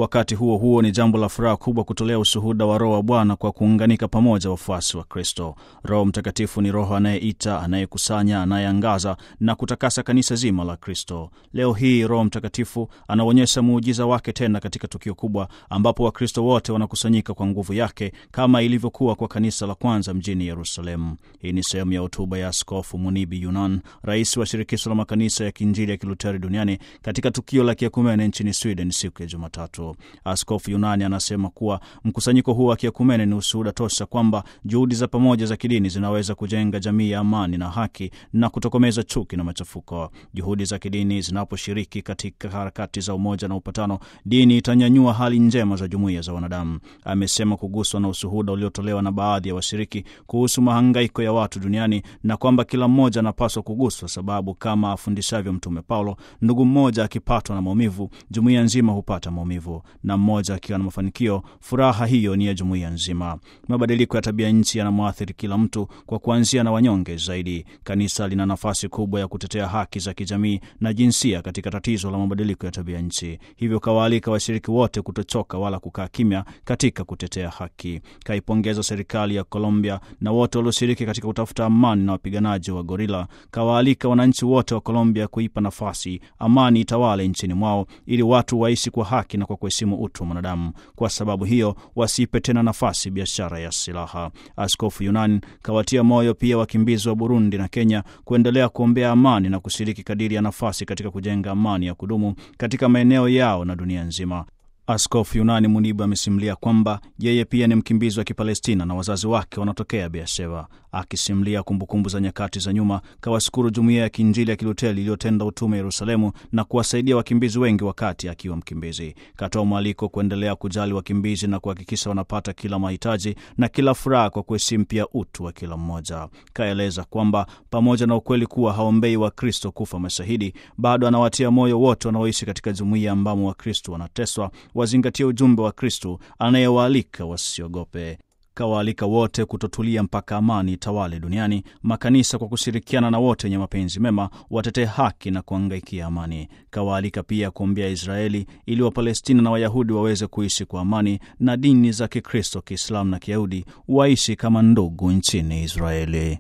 Wakati huo huo, ni jambo la furaha kubwa kutolea ushuhuda wa Roho wa Bwana kwa kuunganika pamoja wafuasi wa Kristo. Roho Mtakatifu ni Roho anayeita, anayekusanya, anayeangaza na kutakasa kanisa zima la Kristo. Leo hii Roho Mtakatifu anaonyesha muujiza wake tena katika tukio kubwa, ambapo Wakristo wote wanakusanyika kwa nguvu yake kama ilivyokuwa kwa kanisa la kwanza mjini Yerusalemu. Hii ni sehemu ya hotuba ya Askofu Munibi Yunan, rais wa shirikisho la makanisa ya kiinjili ya kiluteri duniani katika tukio la kiekumene nchini Sweden siku ya Jumatatu. Askofu Yunani anasema kuwa mkusanyiko huu wa kiekumene ni ushuhuda tosha kwamba juhudi za pamoja za kidini zinaweza kujenga jamii ya amani na haki na kutokomeza chuki na machafuko. Juhudi za kidini zinaposhiriki katika harakati za umoja na upatano, dini itanyanyua hali njema za jumuiya za wanadamu. Amesema kuguswa na ushuhuda uliotolewa na baadhi ya washiriki kuhusu mahangaiko ya watu duniani na kwamba kila mmoja anapaswa kuguswa, sababu kama afundishavyo Mtume Paulo, ndugu mmoja akipatwa na maumivu, jumuiya nzima hupata maumivu, na mmoja akiwa na mafanikio, furaha hiyo ni ya jumuiya nzima. Mabadiliko ya tabia nchi yanamwathiri kila mtu, kwa kuanzia na wanyonge zaidi. Kanisa lina nafasi kubwa ya kutetea haki za kijamii na jinsia katika tatizo la mabadiliko ya tabia nchi, hivyo kawaalika washiriki wote kutochoka wala kukaa kimya katika kutetea haki. Kaipongeza serikali ya Colombia na wote walioshiriki katika kutafuta amani na wapiganaji wa gorila. Kawaalika wananchi wote wa Colombia kuipa nafasi amani itawale nchini mwao, ili watu waishi kwa haki na kwa kuheshimu utu wa mwanadamu. Kwa sababu hiyo, wasiipe tena nafasi biashara ya silaha. Askofu Yunan kawatia moyo pia wakimbizi wa Burundi na Kenya kuendelea kuombea amani na kushiriki kadiri ya nafasi katika kujenga amani ya kudumu katika maeneo yao na dunia nzima. Askofu Yunani Munibu amesimulia kwamba yeye pia ni mkimbizi wa Kipalestina na wazazi wake wanatokea Beersheba. Akisimulia kumbukumbu za nyakati za nyuma, kawashukuru jumuiya ya kiinjili ya Kiluteli iliyotenda utume Yerusalemu na kuwasaidia wakimbizi wengi wakati akiwa mkimbizi. Katoa mwaliko kuendelea kujali wakimbizi na kuhakikisha wanapata kila mahitaji na kila furaha kwa kuheshimu pia utu wa kila mmoja. Kaeleza kwamba pamoja na ukweli kuwa haombei Wakristo kufa mashahidi, bado anawatia moyo wote wanaoishi katika jumuiya ambamo Wakristo wanateswa wazingatie ujumbe wa Kristu anayewaalika wasiogope. Kawaalika wote kutotulia mpaka amani tawale duniani. Makanisa kwa kushirikiana na wote wenye mapenzi mema watetee haki na kuangaikia amani. Kawaalika pia kuombea Israeli ili Wapalestina na Wayahudi waweze kuishi kwa amani na dini za Kikristo, Kiislamu na Kiyahudi waishi kama ndugu nchini Israeli.